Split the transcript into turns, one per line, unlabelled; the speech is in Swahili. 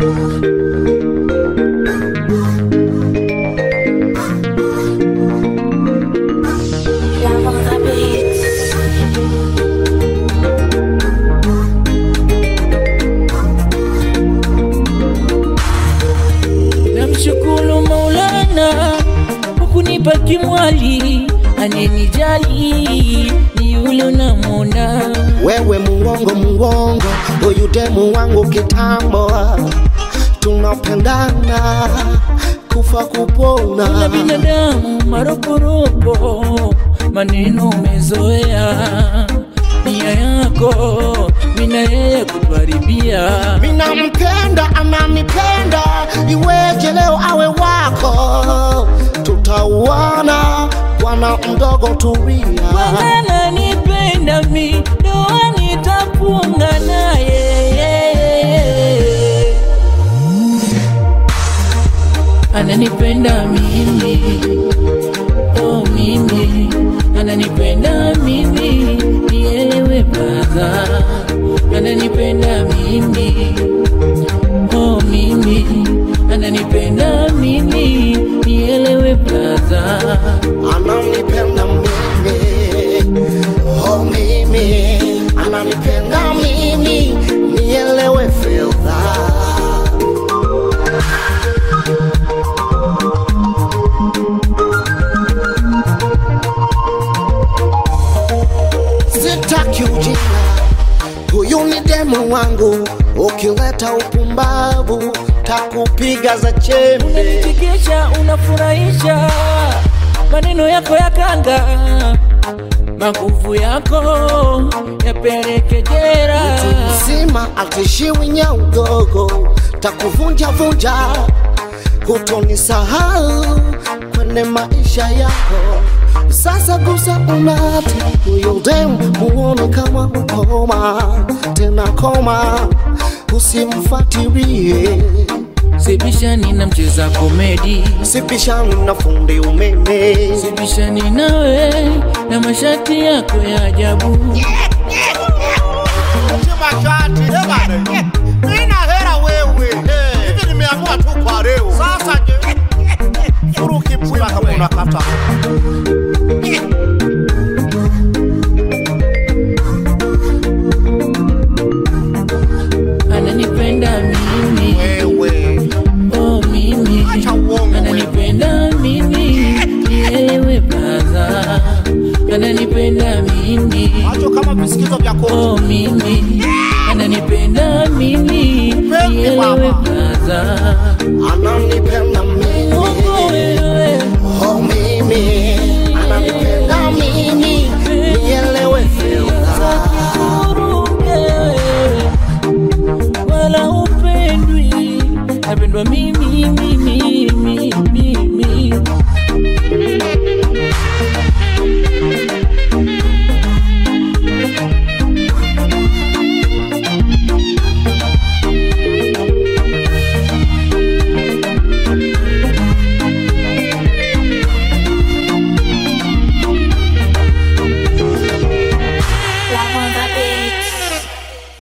Love on the beats.
Namshukuru Maulana kwa kunipa kimwali anenijali, ni yule unamwona
wewe muongo muongo, huyu demu wangu kitambo, tunapendana kufa
na
kupona.
binadamu maroporopo, maneno umezoea, nia yako mina yeye kutuharibia.
Mina mpenda ananipenda, iweje leo awe wako? Tutauana bwana mdogo, tulia.
Bwana nipenda mi, ndoa nitafunga naye. Ananipenda mimi, oh mimi, ananipenda mimi, nielewe brother. Ananipenda mimi, oh mimi, ananipenda mimi, nielewe brother.
ananipenda mimi, oh mimi, ananipenda mimi, nielewe fedha. Sitaki ujinga, huyu ni demu wangu, ukileta upumbavu takupiga za chembe.
unanichekesha unafurahisha maneno yako ya kanga maguvu yako yapeleke jera
mzima atishiwi nya udogo takuvunja vunja hutonisahau kwenye maisha yako sasa gusa unati huyo dem muone kama ukoma tena koma usimfatilie
sibishani na mcheza komedi
sipishani na fundi umeme
sibishani nawe na mashati yako ya ajabu
mashati ebane nina hera wewe hivi nimeamua tu kwa leo sasa je furu kipula kama unakata
ananipenda mimi
wewe
oh mimi
Acha uongo
ananipenda mimi nielewe brother ananipenda mimi
macho kama visikizo vya koto
oh mimi ananipenda mimi
Upendi
nielewe
mama.
brother
ananipenda mimi
Mungu wewe
oh mimi ananipenda mimi nielewe fedha
Uruge, wala upendwi napendwa mimi